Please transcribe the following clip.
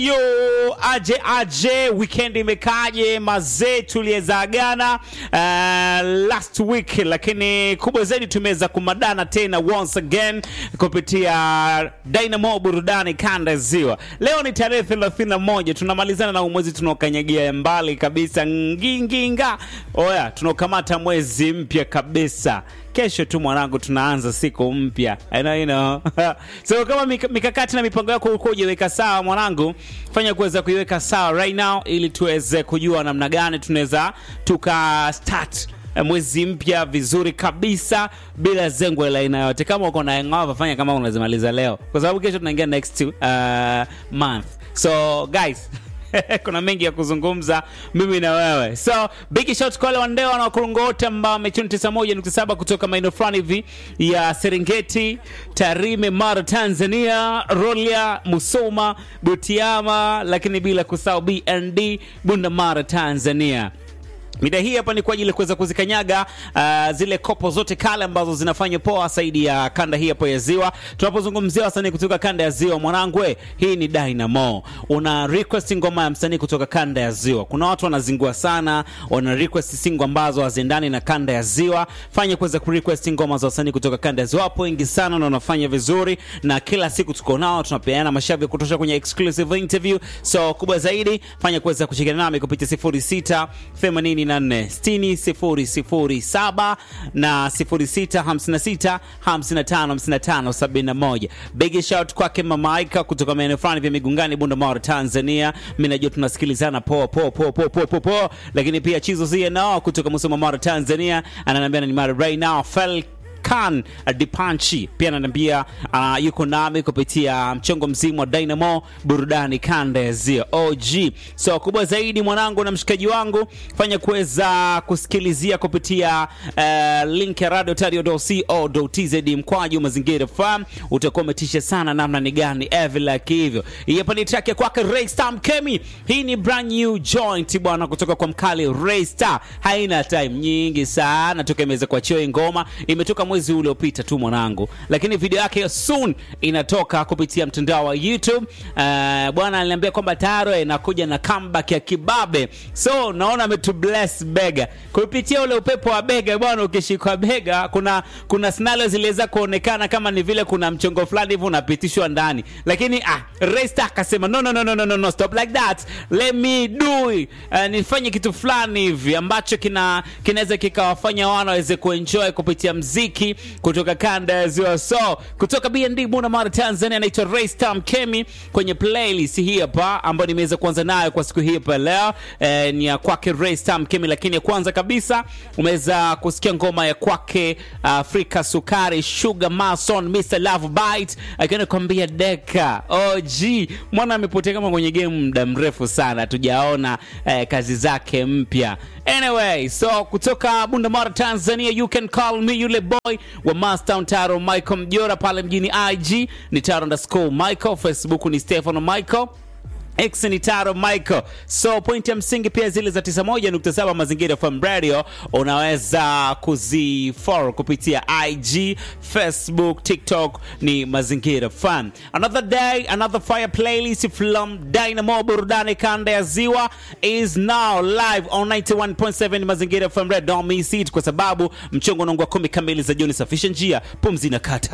Yo, aje aje, weekend imekaje mazee? Tuliwezaagana uh, last week, lakini kubwa zaidi tumeweza kumadana tena once again kupitia Dynamo burudani kanda ya Ziwa. Leo ni tarehe 31, tunamalizana na mwezi tunaokanyagia mbali kabisa, nginginga. Oya, tunaokamata mwezi mpya kabisa kesho tu mwanangu, tunaanza siku mpya I know, you know. so kama mik mikakati na mipango yako ulikuwa hujaweka sawa mwanangu, fanya kuweza kuiweka sawa right now, ili tuweze kujua namna gani tunaweza tuka start mwezi mpya vizuri kabisa bila zengwe la aina yote. Kama uko na hangover, fanya kama unazimaliza leo, kwa sababu kesho tunaingia next uh, month. So guys kuna mengi ya kuzungumza mimi na wewe, so big shout kwa wale wandeo na wakurungo wote ambao wamechuni 91.7 kutoka maeneo fulani hivi ya Serengeti, Tarime, Mara, Tanzania, Rolia, Musoma, Butiama, lakini bila kusahau BND Bunda, Mara, Tanzania. Mida hii hapa ni kwa ajili ya kuweza kuzikanyaga uh, zile kopo zote kale ambazo zinafanya poa zaidi ya kanda hii hapo ya Ziwa. Tunapozungumzia wasanii kutoka kanda ya Ziwa, mwanangu, hii ni Dynamo. Una request ngoma ya msanii kutoka kanda ya Ziwa. Kuna watu wanazingua sana, wana request singo ambazo haziendani na kanda ya Ziwa. Fanya kuweza ku request ngoma za wasanii kutoka kanda ya Ziwa. Wapo wengi sana na wanafanya vizuri, na kila siku tuko nao, tunapeana mashavi ya kutosha kwenye exclusive interview. So kubwa zaidi, fanya kuweza kushirikiana nami kupitia 06 80 6 na 0656555571. Big shout kwake Mama Ika kutoka maeneo fulani vya Migungani, Bunda, Tanzania. Mimi najua tunasikilizana poa poa poa poa poa poa, lakini pia Chizo Zia nao kutoka Musoma, Mara, Tanzania, ananiambia ni mara right now fell Kan Dipanchi pia ananiambia uh, yuko nami kupitia mchongo mzima wa Dynamo burudani kanda ya Ziwa OG. So kubwa zaidi mwanangu na mshikaji wangu, fanya kuweza kusikilizia kupitia uh, link ya radio.co.tz mkwaju mazingira farm, utakuwa umetisha sana namna ni gani ever like hivyo. Hii hapa ni track ya kwake Ray Star Mkemi. Hii ni brand new joint bwana, kutoka kwa mkali Ray Star. Haina time nyingi sana toka imeweza kuachia ngoma, imetoka mwezi uliopita tu mwanangu, lakini video yake soon inatoka kupitia mtandao wa YouTube. Uh, bwana aliniambia kwamba taro inakuja na comeback ya kibabe, so naona ametu bless bega kupitia ule upepo wa bega bwana. Ukishikwa bega, kuna kuna scenario ziliweza kuonekana kama ni vile kuna mchongo fulani hivi unapitishwa ndani, lakini ah, Resta akasema no, no, no, no, no, no, stop like that, let me do it. Uh, nifanye kitu fulani hivi ambacho kina kinaweza kikawafanya wana waweze kuenjoy kupitia mziki kutoka kanda ya Ziwa. So kutoka BND Bunda, Mara, Tanzania, anaitwa Raystar Mkemi kwenye playlist hii hapa ambayo nimeweza kuanza nayo kwa siku hii hapa leo eh, ni ya kwake Raystar Mkemi, lakini ya kwanza kabisa umeweza kusikia ngoma ya kwake Afrika Sukari Sugar Mason Mr Love Bite akiwa anakuambia deka OG mwana amepotea kama kwenye game muda mrefu sana, tujaona eh, kazi zake mpya. Anyway, so kutoka Bunda, Mara, Tanzania, you can call me yule boy wa Mastown Taro Michael Mjora pale mjini IG ni Taro underscore Michael, Facebook ni Stefano Michael X ni Taro Michael. So point ya msingi pia zile za 91.7 Mazingira FM Radio unaweza kuzifollow kupitia IG, Facebook, TikTok ni Mazingira FM. Another day, another fire playlist from Dynamo burudani kanda ya Ziwa is now live on 91.7 Mazingira FM Radio. Don't miss it kwa sababu mchongo unaongwa kumi kamili za jioni. Safisha njia, pumzi na kata